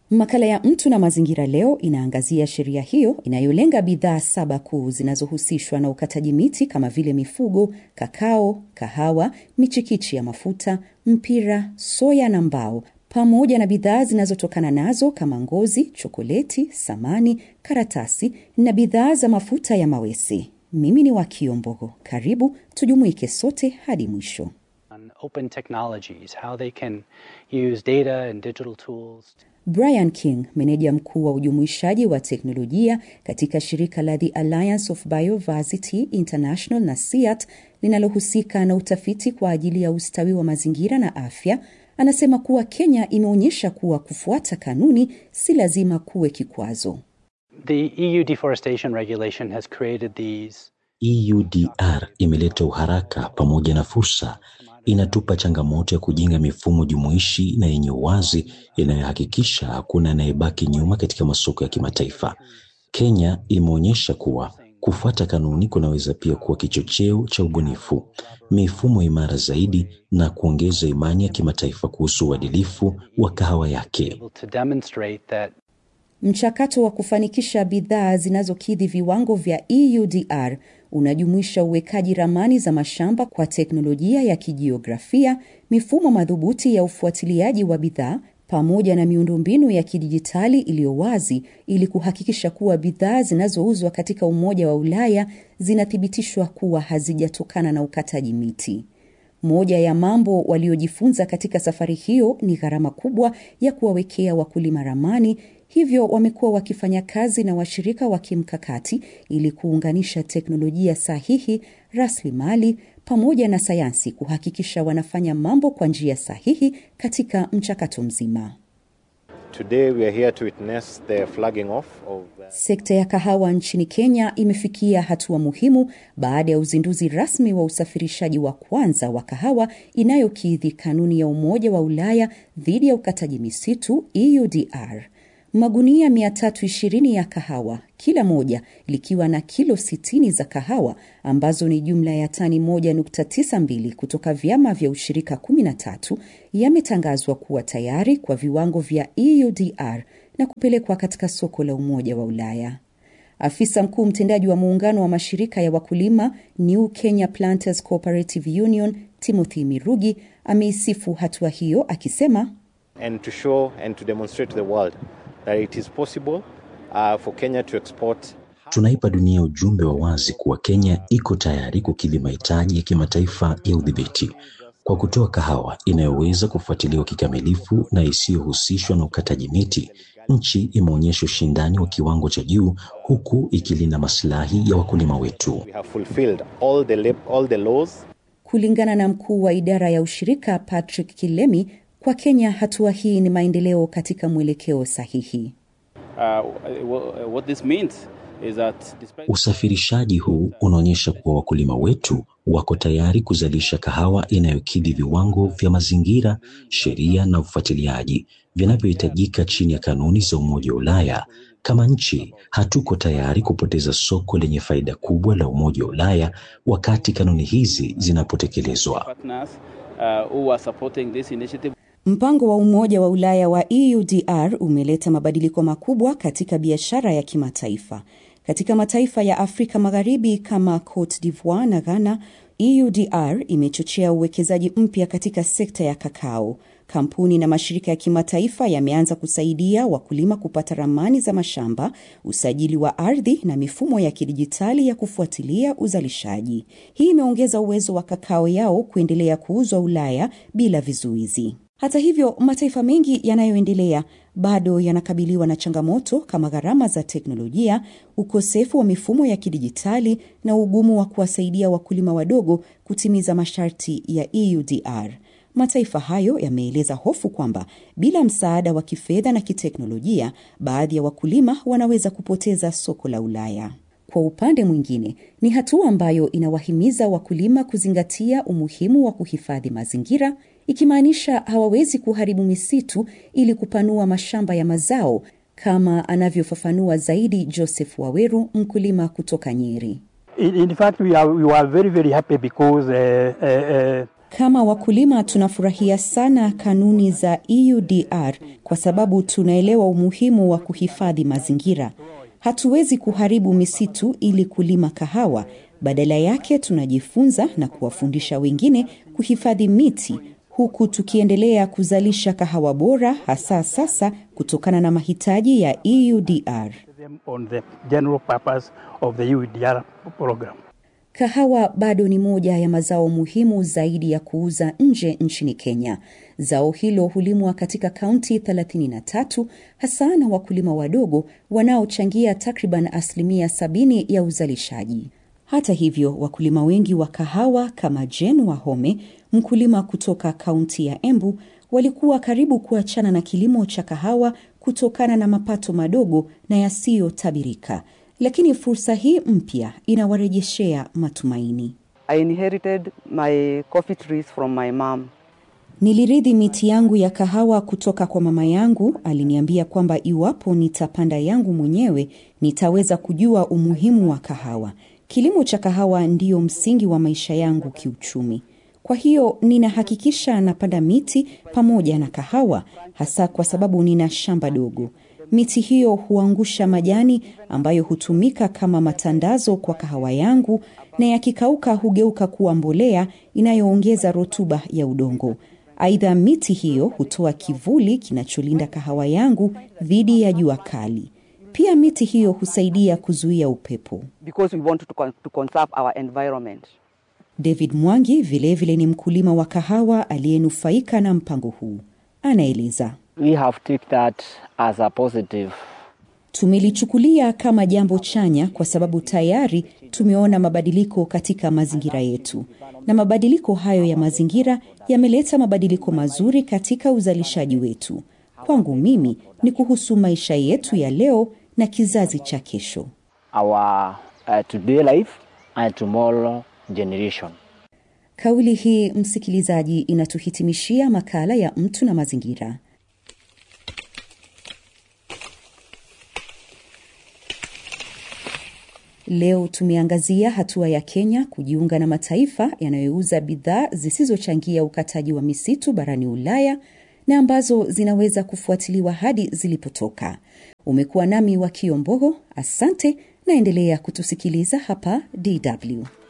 Makala ya Mtu na Mazingira leo inaangazia sheria hiyo inayolenga bidhaa saba kuu zinazohusishwa na ukataji miti kama vile mifugo, kakao, kahawa, michikichi ya mafuta, mpira, soya na mbao, pamoja na bidhaa zinazotokana nazo kama ngozi, chokoleti, samani, karatasi na bidhaa za mafuta ya mawese. Mimi ni Wakio Mbogo. Karibu tujumuike sote hadi mwisho. Open technologies, how they can use data and digital tools. Brian King, meneja mkuu wa ujumuishaji wa teknolojia katika shirika la The Alliance of Biodiversity International na SEAT linalohusika na utafiti kwa ajili ya ustawi wa mazingira na afya, anasema kuwa Kenya imeonyesha kuwa kufuata kanuni si lazima kuwe kikwazo. The EU deforestation regulation has created these EUDR imeleta uharaka pamoja na fursa. Inatupa changamoto ya kujenga mifumo jumuishi na yenye uwazi inayohakikisha hakuna anayebaki nyuma katika masoko ya kimataifa. Kenya imeonyesha kuwa kufuata kanuni kunaweza pia kuwa kichocheo cha ubunifu, mifumo imara zaidi na kuongeza imani ya kimataifa kuhusu uadilifu wa kahawa yake. able to demonstrate that Mchakato wa kufanikisha bidhaa zinazokidhi viwango vya EUDR unajumuisha uwekaji ramani za mashamba kwa teknolojia ya kijiografia, mifumo madhubuti ya ufuatiliaji wa bidhaa pamoja na miundombinu ya kidijitali iliyo wazi ili kuhakikisha kuwa bidhaa zinazouzwa katika Umoja wa Ulaya zinathibitishwa kuwa hazijatokana na ukataji miti. Moja ya mambo waliojifunza katika safari hiyo ni gharama kubwa ya kuwawekea wakulima ramani, hivyo wamekuwa wakifanya kazi na washirika wa kimkakati ili kuunganisha teknolojia sahihi, rasilimali pamoja na sayansi kuhakikisha wanafanya mambo kwa njia sahihi katika mchakato mzima. Today we are here to witness the flagging off of uh, Sekta ya kahawa nchini Kenya imefikia hatua muhimu baada ya uzinduzi rasmi wa usafirishaji wa kwanza wa kahawa inayokidhi kanuni ya Umoja wa Ulaya dhidi ya ukataji misitu EUDR. Magunia 320 ya kahawa, kila moja likiwa na kilo 60 za kahawa ambazo ni jumla ya tani 1.92 kutoka vyama vya ushirika 13 yametangazwa kuwa tayari kwa viwango vya EUDR na kupelekwa katika soko la Umoja wa Ulaya. Afisa mkuu mtendaji wa muungano wa mashirika ya wakulima New Kenya Planters Cooperative Union Timothy Mirugi ameisifu hatua hiyo akisema and to show and to demonstrate to the world that it is possible uh, for Kenya to export Tunaipa dunia ujumbe wa wazi kuwa Kenya iko tayari kukidhi mahitaji ya kimataifa ya udhibiti kwa kutoa kahawa inayoweza kufuatiliwa kikamilifu na isiyohusishwa na ukataji miti. Nchi imeonyesha ushindani wa kiwango cha juu huku ikilinda maslahi ya wakulima wetu. we have fulfilled all the lab- all the laws Kulingana na mkuu wa idara ya ushirika Patrick Kilemi, kwa Kenya hatua hii ni maendeleo katika mwelekeo sahihi. Uh, wha- what this means is that despite Usafirishaji huu unaonyesha kuwa wakulima wetu wako tayari kuzalisha kahawa inayokidhi viwango vya mazingira, sheria na ufuatiliaji vinavyohitajika chini ya kanuni za Umoja wa Ulaya. Kama nchi, hatuko tayari kupoteza soko lenye faida kubwa la Umoja wa Ulaya wakati kanuni hizi zinapotekelezwa. partners uh, who are supporting this initiative Mpango wa Umoja wa Ulaya wa EUDR umeleta mabadiliko makubwa katika biashara ya kimataifa. Katika mataifa ya Afrika Magharibi kama Cote d'Ivoire na Ghana, EUDR imechochea uwekezaji mpya katika sekta ya kakao. Kampuni na mashirika ya kimataifa yameanza kusaidia wakulima kupata ramani za mashamba, usajili wa ardhi na mifumo ya kidijitali ya kufuatilia uzalishaji. Hii imeongeza uwezo wa kakao yao kuendelea kuuzwa Ulaya bila vizuizi. Hata hivyo, mataifa mengi yanayoendelea bado yanakabiliwa na changamoto kama gharama za teknolojia, ukosefu wa mifumo ya kidijitali na ugumu wa kuwasaidia wakulima wadogo kutimiza masharti ya EUDR. Mataifa hayo yameeleza hofu kwamba bila msaada wa kifedha na kiteknolojia, baadhi ya wakulima wanaweza kupoteza soko la Ulaya. Kwa upande mwingine, ni hatua ambayo inawahimiza wakulima kuzingatia umuhimu wa kuhifadhi mazingira, ikimaanisha hawawezi kuharibu misitu ili kupanua mashamba ya mazao, kama anavyofafanua zaidi Joseph Waweru, mkulima kutoka Nyeri. In, in fact, we are, we are very, very happy because uh, uh, uh, Kama wakulima tunafurahia sana kanuni za EUDR kwa sababu tunaelewa umuhimu wa kuhifadhi mazingira. Hatuwezi kuharibu misitu ili kulima kahawa. Badala yake tunajifunza na kuwafundisha wengine kuhifadhi miti huku tukiendelea kuzalisha kahawa bora hasa sasa kutokana na mahitaji ya EUDR. on the general purpose of the UEDR program. Kahawa bado ni moja ya mazao muhimu zaidi ya kuuza nje nchini Kenya. Zao hilo hulimwa katika kaunti 33 hasa na wakulima wadogo wanaochangia takriban asilimia 70 ya uzalishaji. Hata hivyo, wakulima wengi wa kahawa kama Jen Wahome, mkulima kutoka kaunti ya Embu, walikuwa karibu kuachana na kilimo cha kahawa kutokana na mapato madogo na yasiyotabirika. Lakini fursa hii mpya inawarejeshea matumaini. I inherited my coffee trees from my mom. Nilirithi miti yangu ya kahawa kutoka kwa mama yangu. Aliniambia kwamba iwapo nitapanda yangu mwenyewe nitaweza kujua umuhimu wa kahawa. Kilimo cha kahawa ndiyo msingi wa maisha yangu kiuchumi. Kwa hiyo ninahakikisha napanda miti pamoja na kahawa, hasa kwa sababu nina shamba dogo. Miti hiyo huangusha majani ambayo hutumika kama matandazo kwa kahawa yangu, na yakikauka hugeuka kuwa mbolea inayoongeza rutuba ya udongo. Aidha, miti hiyo hutoa kivuli kinacholinda kahawa yangu dhidi ya jua kali. Pia miti hiyo husaidia kuzuia upepo. because we want to, con- to conserve our environment. David Mwangi vilevile vile ni mkulima wa kahawa aliyenufaika na mpango huu. Anaeleza. We have take that as a positive. Tumelichukulia kama jambo chanya kwa sababu tayari tumeona mabadiliko katika mazingira yetu, na mabadiliko hayo ya mazingira yameleta mabadiliko mazuri katika uzalishaji wetu. Kwangu mimi ni kuhusu maisha yetu ya leo na kizazi cha kesho. Our uh, today life and tomorrow generation. Kauli hii, msikilizaji, inatuhitimishia makala ya mtu na mazingira. Leo tumeangazia hatua ya Kenya kujiunga na mataifa yanayouza bidhaa zisizochangia ukataji wa misitu barani Ulaya na ambazo zinaweza kufuatiliwa hadi zilipotoka. Umekuwa nami wa Kiombogo, asante, naendelea kutusikiliza hapa DW.